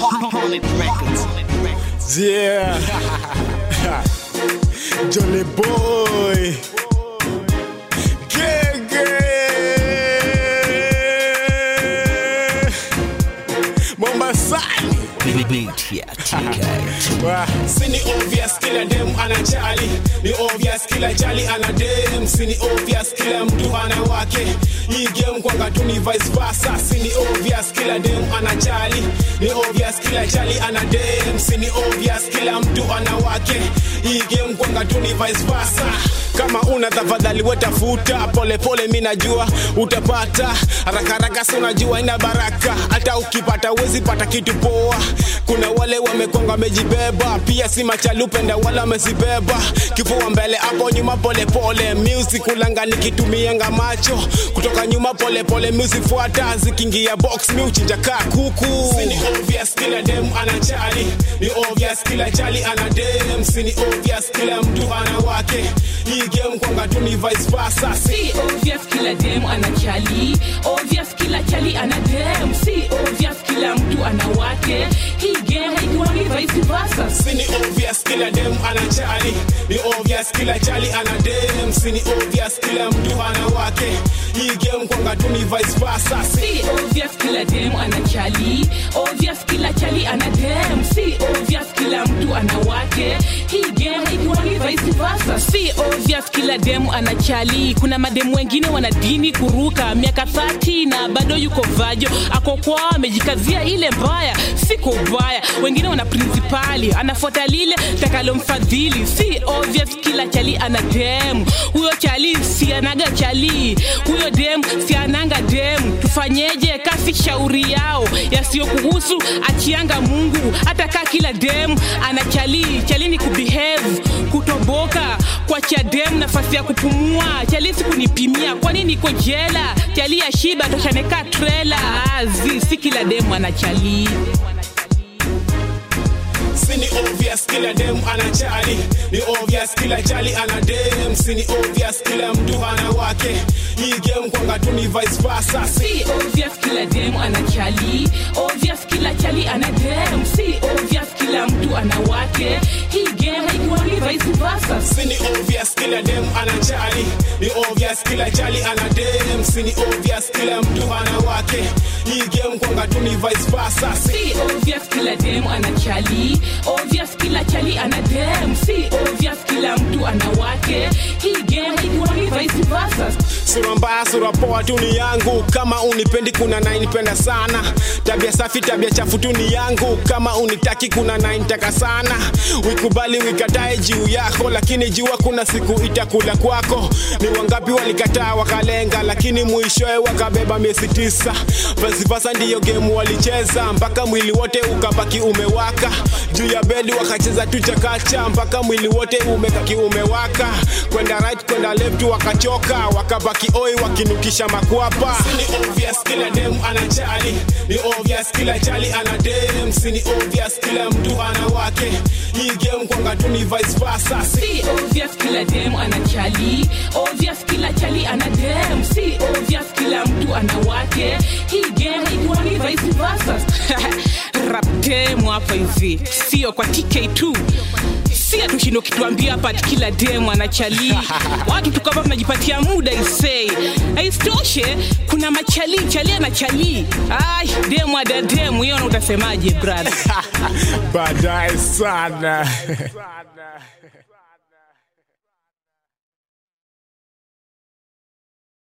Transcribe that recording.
Holland Records. Yeah. Jolly boy. Gege. Mombasani. Beat ya TK. Wah. sini obvious kila dem anajali ni obvious kila jali ana dem sini obvious kila mtu ana wake hii game kwanga tu ni vice versa sini obvious kila dem anajali ni obvious kila jali ana dem sini obvious kila mtu ana wake hii game kwanga tu ni vice versa kama una tafadhali wetafuta polepole mi najua utapata haraka haraka si unajua ina baraka hata ukipata uwezi pata kitu poa kuna wale wamekonga wamejibeba pia si machalupenda wala wamezibeba kifua mbele hapo nyuma polepole music ulanga nikitumianga macho kutoka nyuma polepole music fuata zikiingia box mi uchinja kaa kuku Sini obvious kila dem anachali ni obvious kila chali ana dem sini obvious kila mtu ana wake hii game kwanga tu ni vice versa si si obvious kila dem ana chali obvious kila chali ana dem si obvious kila mtu ana wake hii game haikuwangi vice versa sini obvious kila dem anachali ni obvious kila chali ana dem sini obvious kila mtu ana wake hii game kwanga tu ni vice versa si si obvious kila dem ana chali obvious kila chali ana dem si obvious kila mtu ana wake hii game haikuwangi vice versa si obvious kila dem ana chali kuna mademu wengine wana dini kuruka miaka 30 na bado yuko vajo ako kwao amejikazia ile mbaya siko ubaya wengine wana principali anafuata lile takalomfadhili si obvious kila chali ana dem huyo chali si anaga chali huyo dem si ananga dem tufanyeje kasi shauri yao yasiyokuhusu achianga mungu hata kaa kila dem ana chali chali ni kubehave kutoboka kwacha dem nafasi ya kupumua chali si kunipimia kwani niko jela chali ya shiba toshaneka trela azi si kila dem ana chali sini obvious kila dem anachali ni obvious kila chali ana dem sini obvious kila mtu ana wake hii game kwanga tu ni vice versa si si obvious kila dem ana chali obvious kila chali ana dem si obvious kila mtu ana wake hii game haikuwangi vice versa sini obvious kila dem anachali ni obvious kila chali ana dem sini obvious kila mtu ana wake hii game kwanga tu ni vice versa si si obvious kila dem ana chali obvious kila chali ana dem si obvious kila mtu ana wake hii game haikuwangi vice versa sura mbaya sura poa tu ni yangu kama unipendi kuna nainipenda sana tabia safi tabia chafu tu ni yangu kama unitaki kuna naintaka sana wikubali wikatae juu yako lakini jua kuna siku itakula kwako ni wangapi walikataa wakalenga lakini mwishoe wakabeba miezi tisa vasivasa ndiyo gemu walicheza mpaka mwili wote ukabaki umewaka juu ya bedi wakacheza tu chakacha mpaka mwili wote umekaki umewaka kwenda right kwenda left wakachoka wakabaki oi wakinukisha makwapa sini obvious kila dem anachali ni obvious kila chali ana dem sini obvious kila mtu ana wake hii game kwanga tu ni vice versa si si obvious kila dem ana chali obvious kila chali ana dem si obvious kila mtu ana wake hii game haikuwangi vice versa rap demu hapa hivi sio kwa tk2 si atushindo kituambia hapa ati kila demu ana chali watu tukapa tunajipatia muda isei aisitoshe kuna machali chali ana chali ai demu ada demu hiyo na utasemaje brother Baadaye sana.